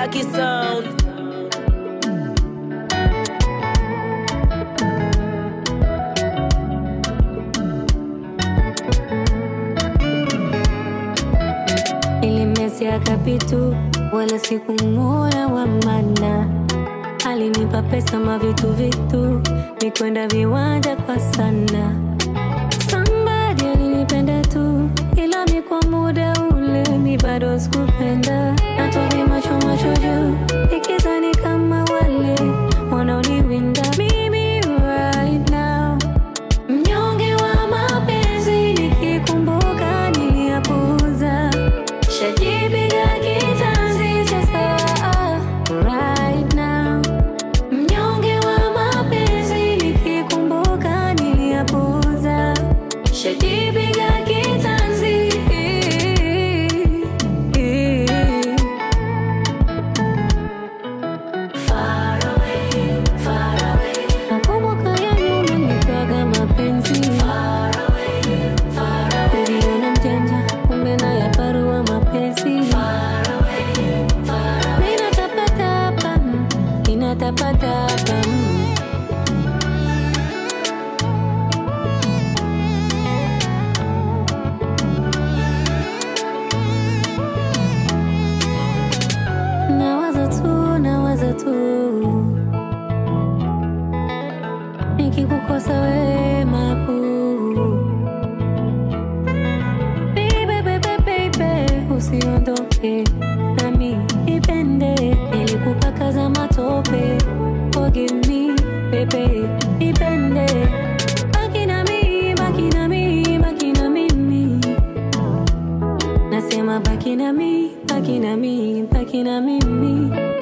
Lucky Sound. Nilimezea kapitu wala sikumuona wa maana, alinipa pesa mavitu vitu, nikwenda viwanja kwa sana. Somebody alinipenda tu, ila mi kwa muda ule mi bado sikupenda, natovi macho macho juu, ikizani kama wale wanaoniwinda mimi right now Mnyonge wa mapenzi nikikumbuka niliyapuuza, shajipiga kitanzi sasa right now. Mnyonge wa mapenzi nikikumbuka niliyapuuza, shajipiga kitanzi Far away, far away. Nakumbuka ya nyuma nitwaga mapenzi Far away, far away. Niliona mjanja kumbe na ya parua mapenzi Far away, far away. Ninatapatapa, ninatapatapa Nawaza tu, nawaza tu nikikukosa wewe mapu Baby, baby, baby, usiondoke nami nipende nilikupaka za matope forgive me baby nipende baki na mimi baki na mimi baki na mimi nasema baki na mimi baki na mimi baki na mimi